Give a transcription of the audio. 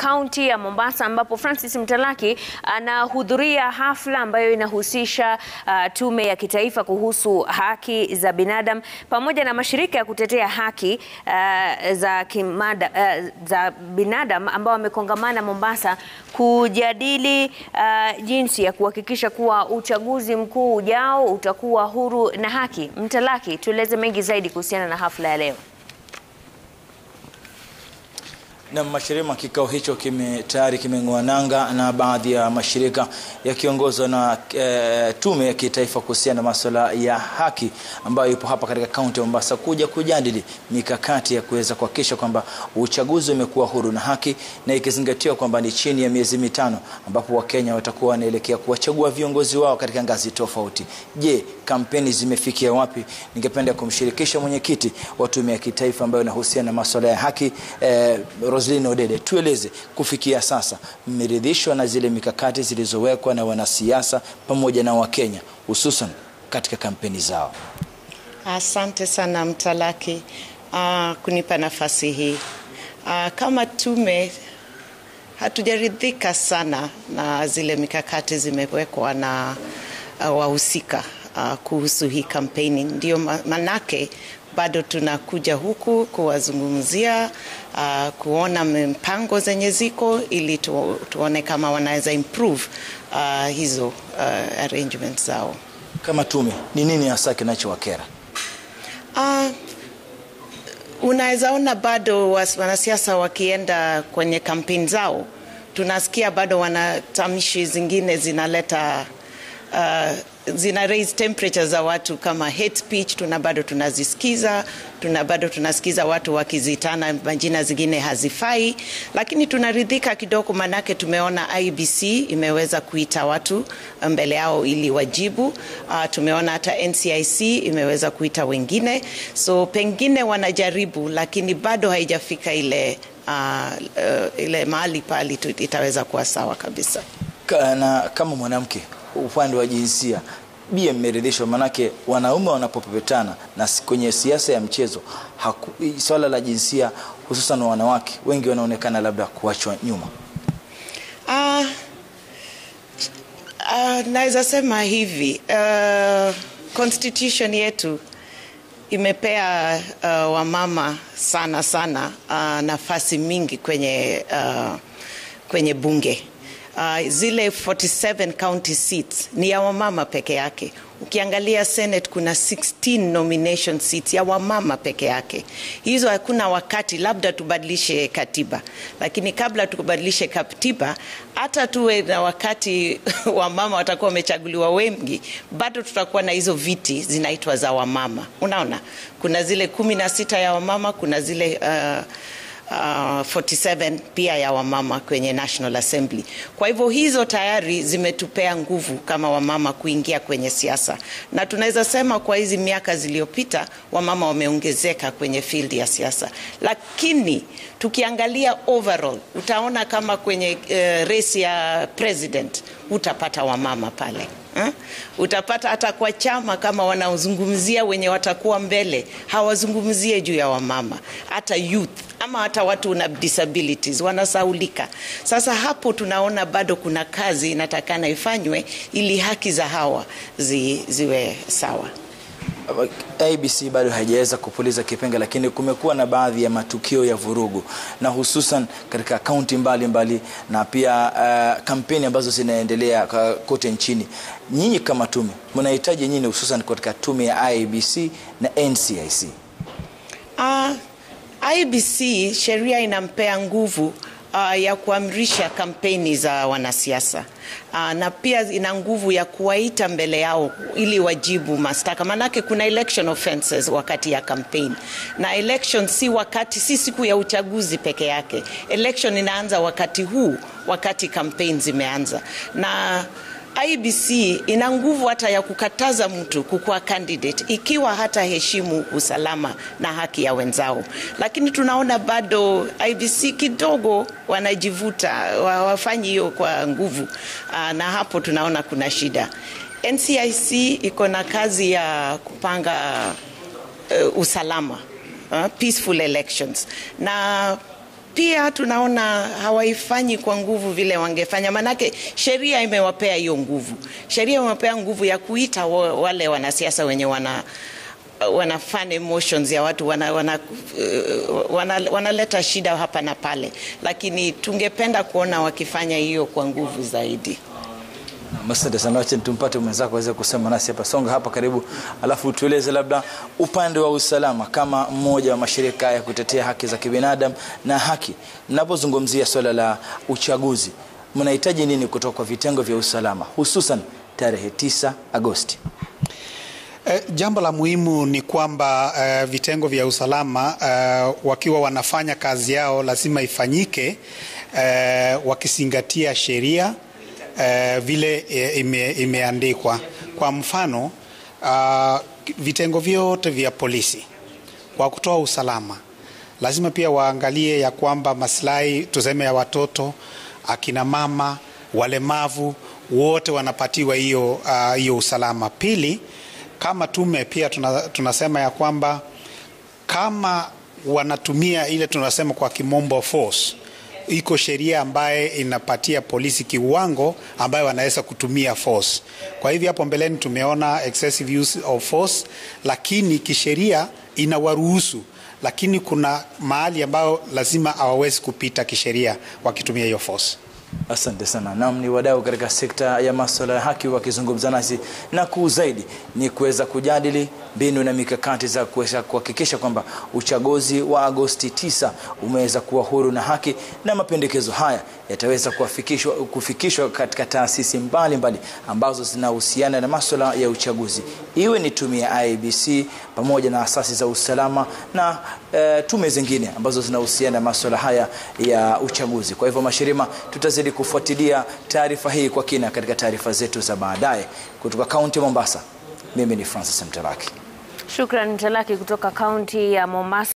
kaunti ya Mombasa ambapo Francis Mtalaki anahudhuria hafla ambayo inahusisha uh, tume ya kitaifa kuhusu haki za binadamu pamoja na mashirika ya kutetea haki uh, za, kimada, uh, za binadamu ambao wamekongamana Mombasa kujadili uh, jinsi ya kuhakikisha kuwa uchaguzi mkuu ujao utakuwa huru na haki. Mtalaki, tueleze mengi zaidi kuhusiana na hafla ya leo. Na mashirima kikao hicho kime tayari kimeng'oa nanga na baadhi ya mashirika yakiongozwa na e, tume ya kitaifa kuhusiana na masuala ya haki ambayo ipo hapa katika kaunti ya Mombasa kuja kujadili mikakati ya kuweza kuhakikisha kwamba uchaguzi umekuwa huru na haki, na ikizingatiwa kwamba ni chini ya miezi mitano ambapo Wakenya watakuwa wanaelekea kuwachagua viongozi wao katika ngazi tofauti. Je, kampeni zimefikia wapi? Ningependa kumshirikisha mwenyekiti wa tume ya kitaifa ambayo inahusiana na masuala ya haki e, Roslyn Odede, tueleze kufikia sasa mmeridhishwa na zile mikakati zilizowekwa na wanasiasa pamoja na Wakenya hususan katika kampeni zao? Asante sana Mtalaki uh, kunipa nafasi hii. Uh, kama tume hatujaridhika sana na zile mikakati zimewekwa na uh, wahusika uh, kuhusu hii kampeni, ndio manake bado tunakuja huku kuwazungumzia uh, kuona mpango zenye ziko ili tu, tuone kama wanaweza improve uh, hizo uh, arrangements zao. Kama tume, ni nini hasa kinachowakera? Uh, unaweza ona bado wanasiasa wakienda kwenye kampeni zao, tunasikia bado wanatamishi zingine zinaleta uh, zina raise temperature za watu kama hate speech, tuna bado tunazisikiza, tuna bado tunasikiza watu wakizitana majina zingine hazifai, lakini tunaridhika kidogo, manake tumeona IBC imeweza kuita watu mbele yao ili wajibu. Uh, tumeona hata NCIC imeweza kuita wengine, so pengine wanajaribu, lakini bado haijafika ile uh, uh, ile mahali pali itaweza kuwa sawa kabisa. Na kama mwanamke upande wa jinsia bie mmeridhishwa? Manake wanaume wanapopepetana na kwenye siasa ya mchezo haku, swala la jinsia hususan wa wanawake wengi wanaonekana labda kuachwa nyuma. Uh, uh, naweza sema hivi uh, constitution yetu imepea uh, wamama sana sana uh, nafasi mingi kwenye, uh, kwenye bunge Uh, zile 47 county seats ni ya wamama peke yake. Ukiangalia Senate kuna 16 nomination seats ya wamama peke yake. Hizo hakuna wakati, labda tubadilishe katiba, lakini kabla tubadilishe katiba, hata tuwe na wakati wamama watakuwa wamechaguliwa wengi, bado tutakuwa na hizo viti zinaitwa za wamama. Unaona, kuna zile kumi na sita ya wamama, kuna zile uh, Uh, 47 pia ya wamama kwenye National Assembly. Kwa hivyo hizo tayari zimetupea nguvu kama wamama kuingia kwenye siasa, na tunaweza sema kwa hizi miaka ziliyopita wamama wameongezeka kwenye field ya siasa, lakini tukiangalia overall utaona kama kwenye uh, race ya president utapata wamama pale Ha? Utapata hata kwa chama kama wanaozungumzia wenye watakuwa mbele hawazungumzie juu ya wamama, hata youth ama hata watu na disabilities wanasaulika. Sasa hapo tunaona bado kuna kazi inatakana ifanywe ili haki za hawa zi, ziwe sawa. ABC bado haijaweza kupuliza kipenga, lakini kumekuwa na baadhi ya matukio ya vurugu na hususan katika kaunti mbalimbali na pia uh, kampeni ambazo zinaendelea kote nchini. Nyinyi kama tume mnahitaji nyinyi, hususan katika tume ya IBC na NCIC? Uh, IBC sheria inampea nguvu uh, ya kuamrisha kampeni za wanasiasa uh, na pia ina nguvu ya kuwaita mbele yao ili wajibu mashtaka, manake kuna election offenses wakati ya campaign, na election si wakati, si siku ya uchaguzi peke yake. Election inaanza wakati huu, wakati campaign zimeanza na IBC ina nguvu hata ya kukataza mtu kukuwa candidate ikiwa hata heshimu usalama na haki ya wenzao, lakini tunaona bado IBC kidogo wanajivuta, wafanyi hiyo kwa nguvu, na hapo tunaona kuna shida. NCIC iko na kazi ya kupanga uh, usalama uh, peaceful elections na pia tunaona hawaifanyi kwa nguvu vile wangefanya, manake sheria imewapea hiyo nguvu. Sheria imewapea nguvu ya kuita wa- wale wanasiasa wenye wana wana fan emotions ya watu wanaleta wana, uh, wana, wanaleta shida hapa na pale, lakini tungependa kuona wakifanya hiyo kwa nguvu zaidi. Asante sana, wacha tumpate mwenzako aweze kusema nasi hapa. Songa hapa karibu, alafu tueleze labda upande wa usalama, kama mmoja wa mashirika ya kutetea haki za kibinadamu na haki, mnapozungumzia swala la uchaguzi, mnahitaji nini kutoka kwa vitengo vya usalama, hususan tarehe 9 Agosti? Eh, jambo la muhimu ni kwamba eh, vitengo vya usalama eh, wakiwa wanafanya kazi yao lazima ifanyike eh, wakizingatia sheria eh, vile eh, ime, imeandikwa. Kwa mfano ah, vitengo vyote vya polisi kwa kutoa usalama lazima pia waangalie ya kwamba maslahi tuseme ya watoto, akina mama, walemavu wote wanapatiwa hiyo ah, hiyo usalama. Pili, kama tume pia tuna, tunasema ya kwamba kama wanatumia ile tunasema kwa kimombo force, iko sheria ambaye inapatia polisi kiwango ambayo wanaweza kutumia force. Kwa hivyo hapo mbeleni tumeona excessive use of force, lakini kisheria inawaruhusu, lakini kuna mahali ambayo lazima hawawezi kupita kisheria wakitumia hiyo force. Asante sana. Naam, ni wadau katika sekta ya masuala ya haki wakizungumza nasi, na kuu zaidi ni kuweza kujadili mbinu na mikakati za kuweza kuhakikisha kwamba uchaguzi wa Agosti 9 umeweza kuwa huru na haki, na mapendekezo haya yataweza kufikishwa, kufikishwa katika taasisi mbalimbali ambazo zinahusiana na masuala ya uchaguzi, iwe ni tume ya IEBC pamoja na asasi za usalama na e, tume zingine ambazo zinahusiana na masuala haya ya uchaguzi. Kwa hivyo, Mashirima, tutazidi kufuatilia taarifa hii kwa kina katika taarifa zetu za baadaye. Kutoka kaunti ya Mombasa, mimi ni Francis Mtalaki. Shukran Mtalaki kutoka kaunti ya Mombasa.